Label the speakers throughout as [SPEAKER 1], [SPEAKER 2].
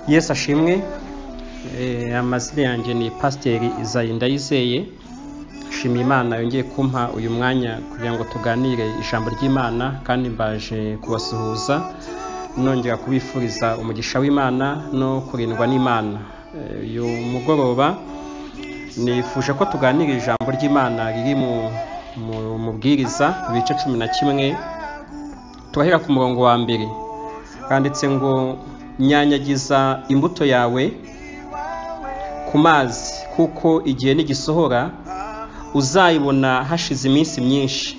[SPEAKER 1] yesu ashimwe Eh, amazina yanjye ni pasiteri izayi ndayizeye nshimiye imana yongeye kumpa uyu mwanya kugira ngo tuganire ijambo ry'imana kandi mbaje kubasuhuza nongera kubifuriza umugisha w'imana no kurindwa n'imana Eh, uyu mugoroba nifuje ko tuganira ijambo ry'imana riri mu mu- mubwiriza ku bice cumi na kimwe turahera ku murongo wa mbere handitse ngo nyanyagiza imbuto yawe ku mazi kuko igihe nigisohora uzayibona hashize iminsi myinshi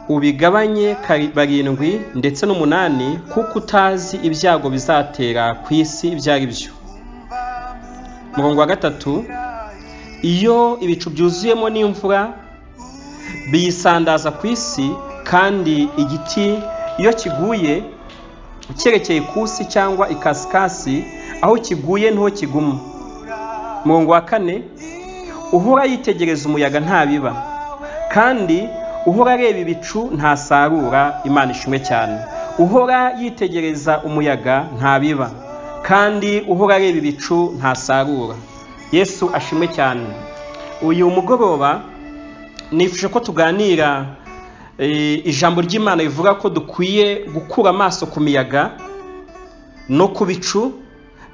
[SPEAKER 1] ubigabanye kari- barindwi ndetse n'umunani kuko utazi ibyago bizatera ku isi ibyo ari byo murongo wa gatatu iyo ibicu byuzuyemo n'imvura biyisandaza ku isi kandi igiti iyo kiguye cyerekeye ikusi cyangwa ikasikasi aho kiguye niho kiguma murongo wa kane uhora yitegereza umuyaga ntabiba kandi uhora areba ibicu ntasarura imana ishimwe cyane uhora yitegereza umuyaga ntabiba kandi uhora areba ibicu ntasarura yesu ashimwe cyane uyu mugoroba nifuje ko tuganira eh, ijambo ry'imana rivuga ko dukwiye gukura amaso ku miyaga no ku bicu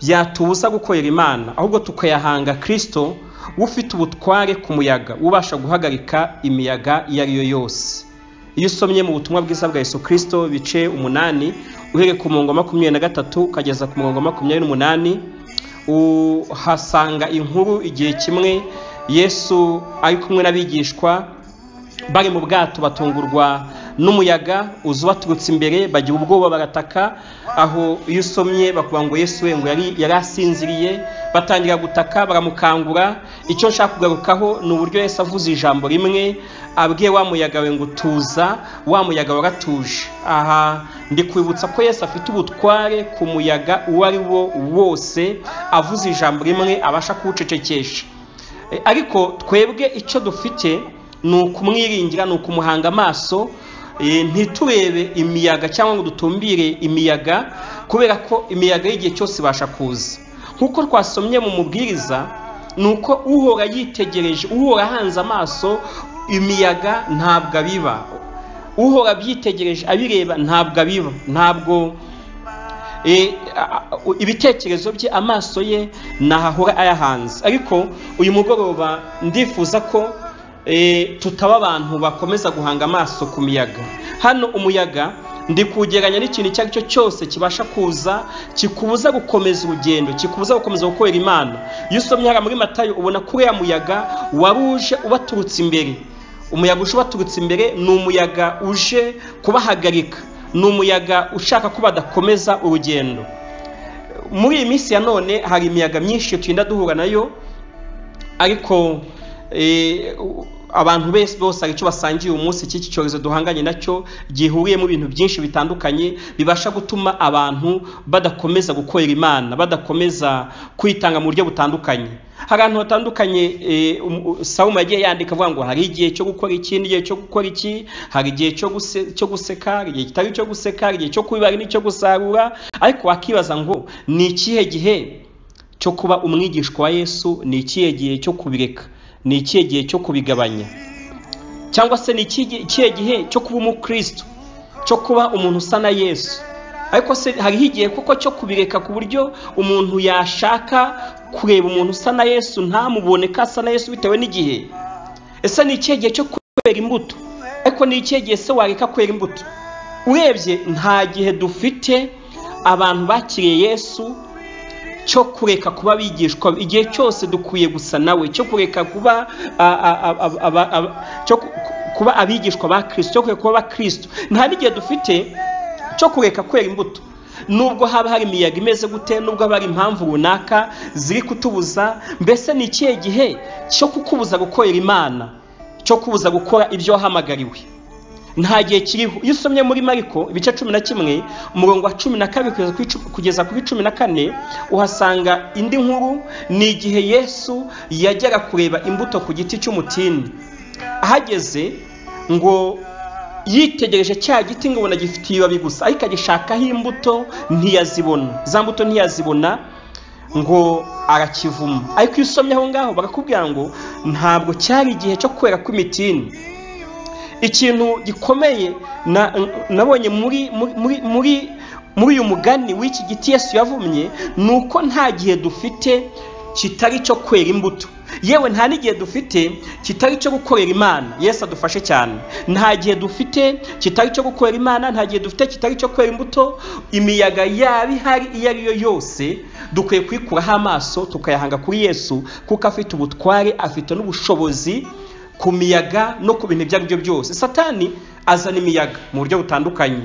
[SPEAKER 1] byatubuza gukorera imana ahubwo tukayahanga kirisito ufite ubutware ku muyaga ubasha guhagarika imiyaga iyo ari yo yose iyo usomye mu butumwa bwiza bwa yesu kirisito bice umunani uhereye ku murongo wa makumyabiri na gatatu ukageza ku murongo wa makumyabiri n'umunani uhasanga inkuru igihe kimwe yesu ari kumwe n'abigishwa bari mu bwato batungurwa n'umuyaga uza ubaturutse imbere bagira ubwoba barataka aho iyo usomye bakuvuga ngo yesu we ngo yari yari asinziriye batangira gutaka baramukangura icyo nshaka kugarukaho ni uburyo yesu avuze ijambo rimwe abwiye wa muyaga we ngo tuza wa muyaga waratuje aha ndi kwibutsa ko yesu afite ubutware ku muyaga uwo ari wo wose avuze ijambo rimwe abasha kuwucecekesha E, ariko twebwe icyo dufite ni ukumwiringira ni ukumuhanga amaso e, ntiturebe imiyaga cyangwa ngo dutumbire imiyaga kubera ko imiyaga y'igihe cyose ibasha kuza nk'uko twasomye mu mubwiriza ni uko uhora yitegereje uhora ahanze amaso imiyaga ntabwo abiba uhora abyitegereje abireba ntabwo abiba ntabwo E, a- a- ibitekerezo bye amaso ye ntahahora ayahanze ariko uyu mugoroba ndifuza ko e, tutaba abantu bakomeza guhanga amaso ku miyaga hano umuyaga ndi kugeranya n'ikintu icyo ari cyo cyose kibasha kuza kikubuza gukomeza urugendo kikubuza gukomeza gukorera imana iyo usomye hariya muri matayo ubona ko uriya muyaga wari uje ubaturutse imbere umuyaga uje ubaturutse imbere ni umuyaga uje kubahagarika ni umuyaga ushaka ko badakomeza urugendo muri iyi minsi ya none hari imiyaga myinshi turinda duhura nayo ariko eh, u- abantu bese bose hari icyo basangiye uyu munsi cy'iki cyorezo duhanganye nacyo gihuriyemo ibintu byinshi bitandukanye bibasha gutuma abantu badakomeza gukorera imana badakomeza kwitanga mu buryo butandukanye hari ahantu hatandukanye eh, um- u- sawumu yagiye yandika avuga ngo hari igihe cyo gukora iki n'igihe cyo gukora iki hari igihe cyo guse- cyo guseka hari igihe kitari icyo guseka hari igihe cyo kubiba hari n'icyo gusarura ariko wakibaza ngo ni ikihe gihe cyo kuba umwigishwa wa yesu ni ikihe gihe cyo kubireka ni ikihe gihe cyo kubigabanya cyangwa se ni iki- ikihe gihe cyo kuba umukristo cyo kuba umuntu usa na yesu ariko se hariho igihe kuko cyo kubireka ku buryo umuntu yashaka kureba umuntu usa na yesu ntamubone ko asa na yesu bitewe n'igihe ese ni ikihe gihe cyo kwera imbuto ariko ni ikihe gihe se wareka kwera imbuto urebye nta gihe dufite abantu bakiriye yesu cyo kureka kuba abigishwa igihe cyose dukwiye gusa nawe cyo kureka kuba a- a- a- a- aba- aba- cyo ku- kuba abigishwa ba kirisito cyo kureka kuba abakristo nta n'igihe dufite cyo kureka kwera imbuto nubwo haba hari imiyaga imeze gute nubwo haba hari impamvu runaka ziri kutubuza mbese ni ikihe gihe cyo kukubuza gukorera imana cyo kubuza gukora ibyo wahamagariwe nta gihe kiriho iyo usomye muri mariko ibice cumi na kimwe umurongo wa cumi na kabiri kugeza kuri cu- kugeza kuri cumi na kane uhasanga indi nkuru ni igihe yesu yajyaga kureba imbuto ku giti cy'umutini ahageze ngo yitegereje cya giti ngo ubona gifite ibibabi gusa ariko agishakaho imbuto ntiyazibona za mbuto ntiyazibona ngo arakivuma ariko iyo usomye aho ngaho barakubwira ngo ntabwo cyari igihe cyo kwera kw'imitini ikintu gikomeye na- nabonye muri muri muri muri uyu mugani w'iki giti yesu yavumye ni uko nta gihe dufite kitari icyo kwera imbuto yewe nta n'igihe dufite kitari icyo gukorera imana yesu adufashe cyane nta gihe dufite kitari icyo gukorera imana nta gihe dufite kitari icyo kwera imbuto imiyaga yaba ihari iyo ari yo yose dukwiye kuyikuraho amaso tukayahanga kuri yesu kuko afite ubutware afite n'ubushobozi ku miyaga no ku bintu ibyo ari byo byose satani azana imiyaga mu buryo butandukanye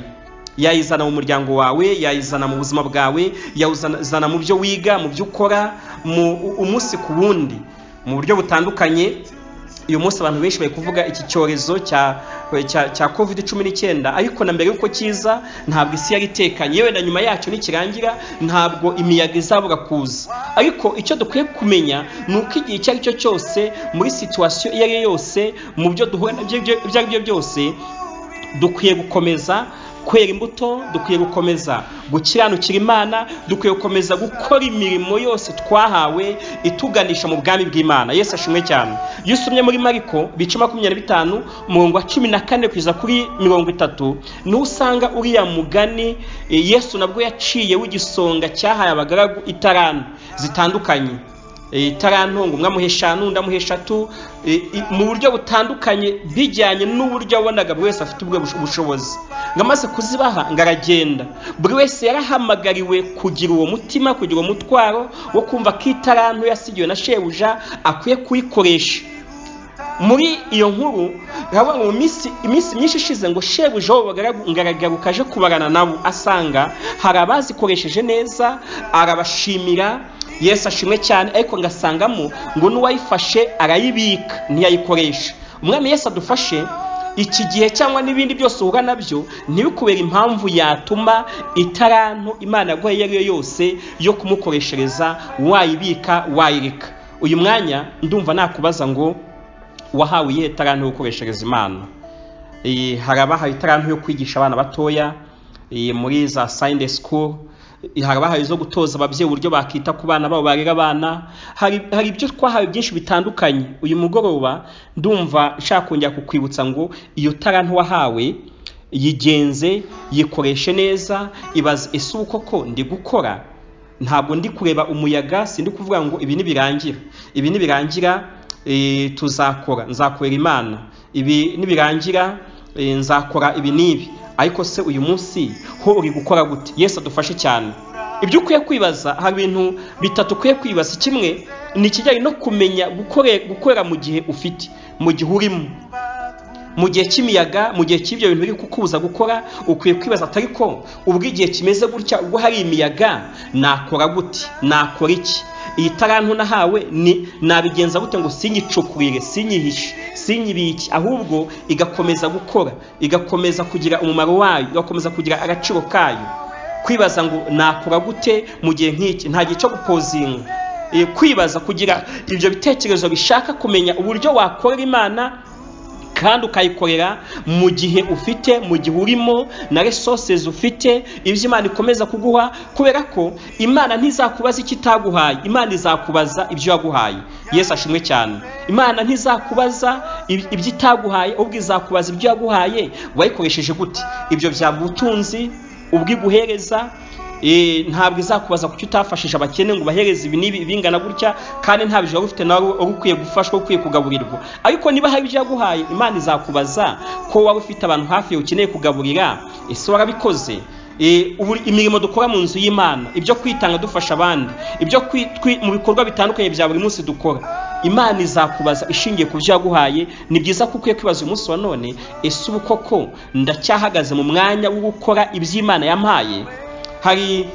[SPEAKER 1] yayizana mu muryango wawe yayizana mu buzima bwawe yayizana mu byo wiga mu byo ukora mu umunsi ku wundi mu buryo butandukanye uyu munsi abantu benshi bari kuvuga iki cyorezo cya cya cya covid cumi n'icyenda ariko na mbere y'uko kiza ntabwo isi yari itekanye yewe na nyuma yacyo nikirangira ntabwo imiyaga izabura kuza ariko icyo dukwiye kumenya ni uko igihe icyo ari cyo cyose muri situwasiyo iyo ari yo yose mu byo duhura nabyo ibyo- ibyo ari byo byose dukwiye gukomeza kwera imbuto dukwiye gukomeza gukiranukira imana dukwiye gukomeza gukora imirimo yose twahawe ituganisha mu bwami bw'imana yesu ashimwe cyane iyo usomye muri mariko bice makumyabiri na bitanu umurongo wa cumi na kane kugeza kuri mirongo itatu niho usanga uriya mugani e, yesu nabwo yaciye w'igisonga cyahaye abagaragu itarani zitandukanye itarantunga umwe amuha eshanu undi amuha eshatu e, i- mu buryo butandukanye bijyanye n'uburyo yabonaga buri wese afite ubwo bush- bushobozi ngo amaze kuzibaha ngo aragenda buri wese yarahamagariwe kugira uwo mutima kugira uwo mutwaro wo kumva ko itarantu yasigiwe na shebuja akwiye kuyikoresha muri iyo nkuru urabona mu minsi iminsi myinshi ishize ngo shebuja wowe ngaragaruka aje kubarana nabo asanga hari abazikoresheje neza arabashimira yesu ashimwe cyane ariko ngasangamo ngo n'uwayifashe arayibika ntiyayikoresha umwami yesu adufashe iki gihe cyangwa n'ibindi byose uhura nabyo ntibikubere impamvu yatuma itarantu imana yaguhaye iyo ari yo yose yo kumukoreshereza wayibika wayireka uyu mwanya ndumva nakubaza ngo wahawe iyihe tarantu yo gukoreshereza imana Eh, hari abahawe itarantu yo kwigisha abana batoya eh, muri za sayinde sikuru hari abahawe zo gutoza ababyeyi uburyo bakita ku bana babo barera abana hari hari ibyo twahawe byinshi bitandukanye uyu mugoroba ndumva nshaka kongera kukwibutsa ngo iyo tarantu wahawe yigenze yikoreshe neza ibaze ese ubu koko ndi gukora ntabwo ndi kureba umuyaga sindi kuvuga ngo ibi nibirangira ibi nibirangira eh, tuzakora nzakorera imana ibi nibirangira eh, nzakora ibi n'ibi ariko se uyu munsi ho uri gukora gute yesu adufashe cyane ibyo ukwiye kwibaza hari ibintu bitatu ukwiye kwibaza kimwe ni ikijyanye no kumenya gukore- gukorera mu gihe ufite mu gihe urimo mu gihe cy'imiyaga mu gihe cy'ibyo bintu biri kukubuza gukora ukwiye kwibaza atari ko ubwo igihe kimeze gutya ubwo hari imiyaga nakora gute nakora iki iyi tarantu nahawe ni nabigenza gute ngo sinyicukurire sinyihishe sinyibiki ahubwo igakomeza gukora igakomeza kugira umumaro wayo igakomeza kugira agaciro kayo kwibaza ngo nakora gute mu gihe nk'iki nta gihe cyo gupozinga Eh, kwibaza kugira ibyo bitekerezo bishaka kumenya uburyo wakorera imana kandi ukayikorera mu gihe ufite mu gihe urimo na resources ufite ibyo imana ikomeza kuguha kubera ko imana ntizakubaza icyo itaguhaye imana izakubaza ibyo yaguhaye yesu ashimwe cyane imana ntizakubaza ib- ibyo itaguhaye ahubwo izakubaza ibyo yaguhaye wayikoresheje gute ibyo byagutunzi ubwo iguhereza Eh, ntabwo izakubaza kuki utafashije abakene ngo ubahereze ibi n'ibi bingana gutya kandi nta bijoro ufite nawe wari ukwiye gufashwa ukwiye kugaburirwa ariko niba hari ibyo yaguhaye imana izakubaza ko waba ufite abantu hafi yawe ukeneye kugaburira ese warabikoze Eh, ubu- imirimo dukora mu nzu y'imana ibyo kwitanga dufasha abandi ibyo kwi- twi- mu bikorwa bitandukanye bya buri munsi dukora imana izakubaza ishingiye ku byo yaguhaye ni byiza ko ukwiye kwibaza uyu munsi wa none ese ubu koko ndacyahagaze mu mwanya wo gukora ibyo imana yampaye hari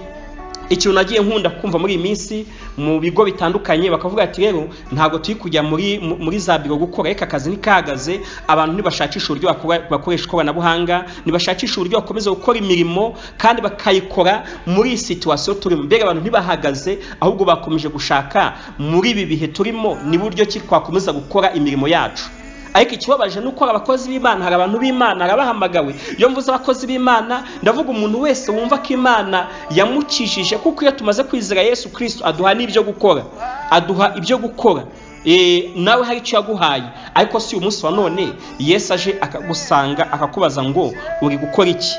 [SPEAKER 1] ikintu nagiye nkunda kumva muri iyi minsi mu bigo bitandukanye bakavuga ati rero ntabwo turi kujya muri mu- muri za biro gukora reka akazi ntikahagaze abantu ntibashakisha uburyo bakora- bakoresha ikoranabuhanga ntibashakisha uburyo bakomeza gukora imirimo kandi bakayikora muri iyi situwasiyo turimo mbega abantu ntibahagaze ahubwo bakomeje gushaka muri ibi bihe turimo ni buryo ki twakomeza gukora imirimo yacu ariko ikibabaje ni uko hari abakozi b'imana hari abantu b'imana harabahamagawe iyo mvuze abakozi b'imana ndavuga umuntu wese wumva ko imana yamukijije kuko iyo tumaze kwizera yesu kirisito aduha n'ibyo gukora aduha ibyo gukora Eh, nawe hari icyo yaguhaye ariko si umunsi wa none yesu aje akagusanga akakubaza ngo uri gukora iki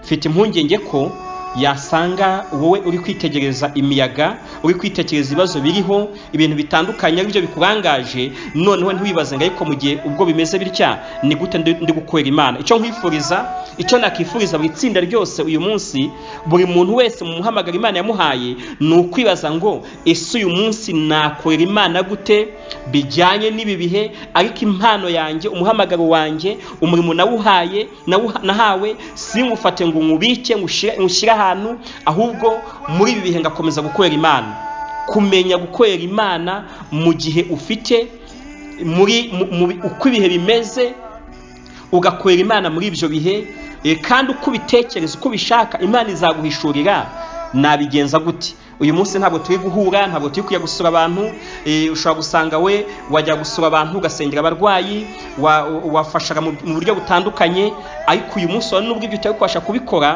[SPEAKER 1] mfite impungenge ko yasanga wowe uri kwitegereza imiyaga uri kwitekereza ibibazo biriho ibintu bitandukanye ari byo bikurangaje noneho ntiwibaze ngo ariko mu gihe ubwo bimeze bitya ni gute ndi ndi gukorera imana icyo nkwifuriza icyo nakifuriza buri tsinda ryose uyu munsi buri muntu wese mu muhamagaro imana yamuhaye ni ukwibaza ngo ese uyu munsi nakorera imana gute bijyanye n'ibi bihe ariko impano yanjye umuhamagaro wanjye umurimo nawuhaye nawuha- nahawe simufate ngo nywubike nywushyire- nywushyire ahantu ahubwo muri ibi bihe ngakomeza gukorera imana kumenya gukorera imana mu gihe ufite muri mu- mu- uko ibihe bimeze ugakorera imana muri ibyo bihe eh, kandi uko ubitekereza uko ubishaka imana izaguhishurira nabigenza gute uyu munsi ntabwo turi guhura ntabwo turi kujya gusura abantu eh, ushobora gusanga we wajya gusura abantu ugasengera abarwayi wa- wafashaga mu mu buryo butandukanye ariko uyu munsi wa nubwo ibyo utari kubasha kubikora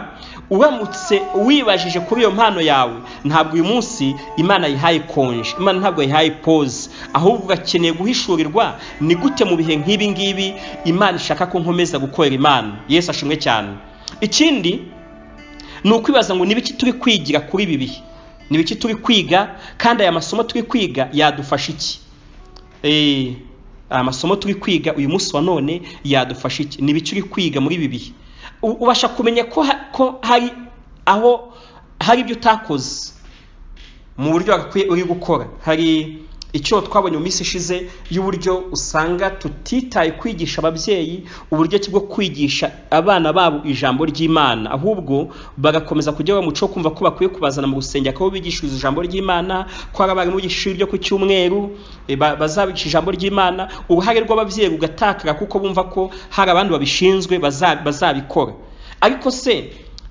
[SPEAKER 1] uramutse wibajije kuri iyo mpano yawe ntabwo uyu munsi imana yihaye konje imana ntabwo yihaye pose ahubwo ugakeneye guhishurirwa ni gute mu bihe nk'ibi ngibi imana ishaka ko nkomeza gukorera imana yesu ashimwe cyane ikindi ni ukwibaza ngo n'ibiki turi kwigira kuri ibi bihe n'ibiki turi kwiga kandi aya masomo turi kwiga yadufasha iki Eh, aya masomo turi kwiga uyu munsi wa none yadufasha iki ni ibiki uri kwiga muri ibi bihe U- ubasha kumenya ko ha- ko hari aho hari ibyo utakoze mu buryo wagakwiye uri gukora hari icyo twabonye mu minsi ishize y'uburyo usanga tutitaye kwigisha ababyeyi uburyo ki bwo kwigisha abana babo ijambo ry'imana ahubwo bagakomeza kujya mu muco wo kumva ko bakwiye kubazana mu rusengero ko bigishiriza ijambo ry'imana ko hari abarimu bigisha ibyo ku cyumweru eh, ba- bazabigisha ijambo ry'imana uruhare rw'ababyeyi rugatakara kuko bumva ko hari abandi babishinzwe baza- bazabikora ariko se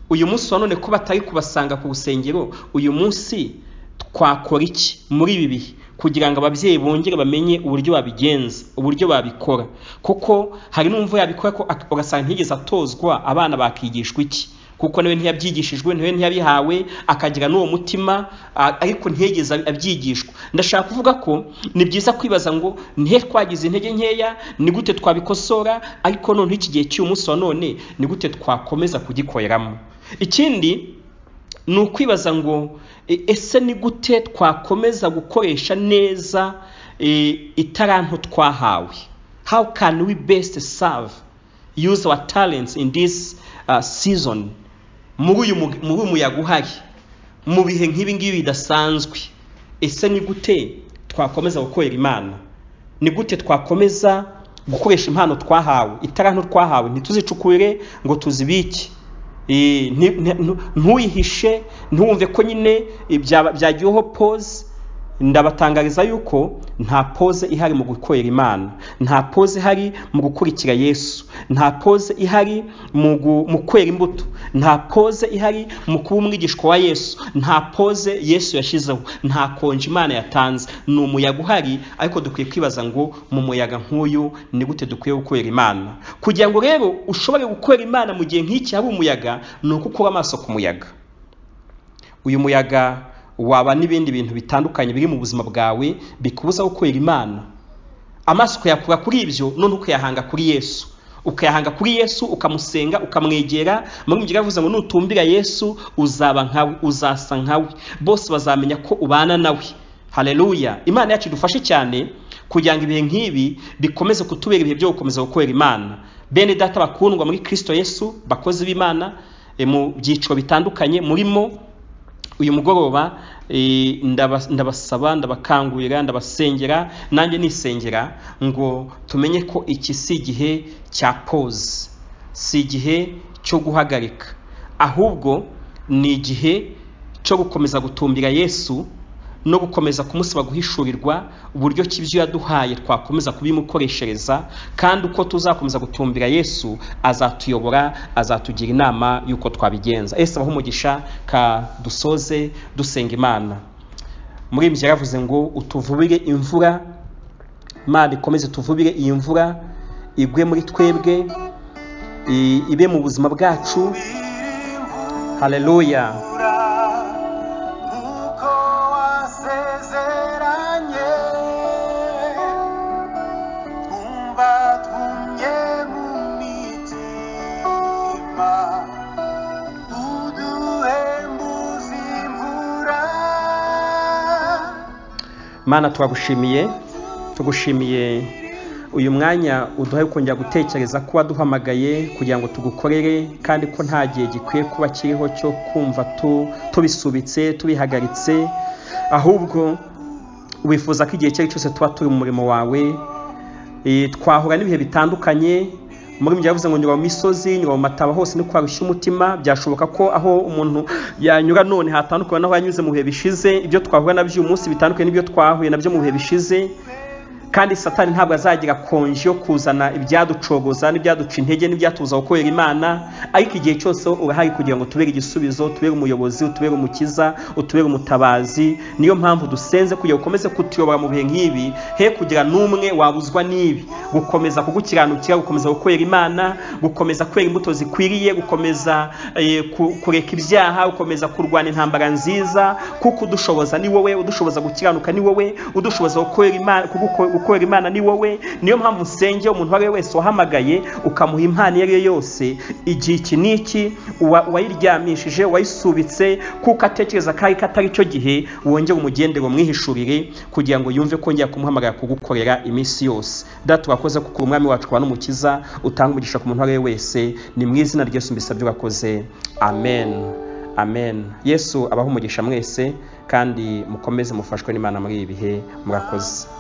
[SPEAKER 1] uyu munsi wa none ko batari kubasanga ku rusengero uyu munsi twakora iki muri ibi bihe kugira ngo ababyeyi bongere bamenye uburyo babigenza uburyo babikora kuko hari n'umva yabikora ko ak- ugasanga ntigeze atozwa abana bakigishwa iki kuko nawe ntiyabyigishijwe nawe ntiyabihawe akagira n'uwo mutima a- ariko ntiyigeze ab- abyigishwa ndashaka kuvuga ko ni byiza kwibaza ngo ni he twagize intege nkeya ni gute twabikosora ariko noneho iki gihe cy'uyu munsi wa none ni gute twakomeza kugikoreramo ikindi ni ukwibaza ngo e- ese ni gute twakomeza gukoresha neza e, itaranto twahawe how can we best serve use our talents in this uh, season muri uyu mu- muri uyu muyaga uhari mu bihe nk'ibi ngibi bidasanzwe ese ni gute twakomeza gukorera imana ni gute twakomeza gukoresha impano twahawe itaranto twahawe ntituzicukure ngo tuzibike Eh, nti- nti- ntu- ntuyihishe ntiwumve ko nyine eh, byaba- byagiweho pose ndabatangariza yuko nta pose ihari mu gukorera imana nta pose ihari mu gukurikira yesu nta pose ihari mu gu- mu kwera imbuto nta pose ihari mu kuba umwigishwa wa yesu nta pose yesu yashyizeho nta konje imana yatanze ni umuyaga uhari ariko dukwiye kwibaza ngo mu muyaga nk'uyu ni gute dukwiye gukorera imana kugira ngo rero ushobore gukorera imana mu gihe nk'iki hari umuyaga ni uko ukura amaso ku muyaga uyu muyaga waba n'ibindi bintu bitandukanye biri mu buzima bwawe bikubuza gukorera imana amaso ukayakura kuri ibyo none ukayahanga kuri yesu ukayahanga kuri yesu ukamusenga ukamwegera muri mugira yavuze ngo nutumbira yesu uzaba nkawe uzasa nkawe bose bazamenya ko ubana nawe haleluya imana yacu idufashe cyane kugira ngo ibihe nk'ibi bikomeze kutubera ibihe byo gukomeza gukorera imana bene data bakundwa muri kristo yesu bakozi b'imana eh, mu byiciro bitandukanye murimo uyu mugoroba eh, ndaba- ndabasaba ndabakangurira ndabasengera nanjye nisengera ngo tumenye ko iki si igihe cya pose si igihe cyo guhagarika ahubwo ni igihe cyo gukomeza gutumbira yesu no gukomeza kumusaba guhishurirwa uburyo ki ibyo yaduhaye twakomeza kubimukoreshereza kandi uko tuzakomeza gutumbira yesu azatuyobora azatugira inama y'uko twabigenza ese abaho umugisha ka dusoze dusenga imana muri ibyo yaravuze ngo utuvubire imvura imana ikomeze tuvubire iyi mvura igwe muri twebwe i- ibe mu buzima bwacu haleluya
[SPEAKER 2] nk'uko wasezeranye twumva twumye mu mitima uduhembuza imvura
[SPEAKER 1] mana turagushimiye tugushimiye uyu mwanya uduhaye wo kongera gutekereza ko waduhamagaye kugira ngo tugukorere kandi ko nta gihe gikwiye kuba kiriho cyo kumva tu- tubisubitse tubihagaritse ahubwo wifuza ko igihe icyo ari cyo cyose tuba turi mu murimo wawe Eh, twahura n'ibihe bitandukanye muri ibyo yavuze ngo nyura mu misozi nyura mu mataba hose ni kwarushya umutima byashoboka ko aho umuntu yanyura none hatandukanye n'aho yanyuze mu bihe bishize ibyo twahura nabyo uyu munsi bitandukanye n'ibyo twahuye nabyo mu bihe bishize kandi satani ntabwo azagira konji yo kuzana ibyaducogoza n'ibyaduca intege n'ibyatubuza gukorera imana ariko igihe cyose urahari kugira ngo tubere igisubizo tubere umuyobozi utubere umukiza utubere umutabazi niyo mpamvu dusenze kugira ngo ukomeze kutuyobora mu bihe nk'ibi he kugira n'umwe wabuzwa n'ibi gukomeza kugukiranukira gukomeza gukorera imana gukomeza kwera imbuto zikwiriye gukomeza eh, ku- kureka ibyaha gukomeza kurwana intambara nziza kuko udushoboza ni wowe udushoboza gukiranuka ni wowe udushoboza gukorera imana kuguko- gukorera imana ni wowe niyo mpamvu usenge umuntu uwo ari we wese wahamagaye ukamuha impano iyo ari yo yose igihe iki n'iki uwa- uwayiryamishije uwayisubitse kuko atekereza ko ariko atari cyo gihe wongere umugendere umwihishurire kugira ngo yumve ko ngiye kumuhamagara kugukorera iminsi yose data urakoze kuko uri umwami wacu kuba n'umukiza utanga umugisha ku muntu uwo ari we wese ni mu izina ryose mbisabye urakoze amen amen yesu abaha umugisha mwese kandi mukomeze mufashwe n'imana muri ibi bihe murakoze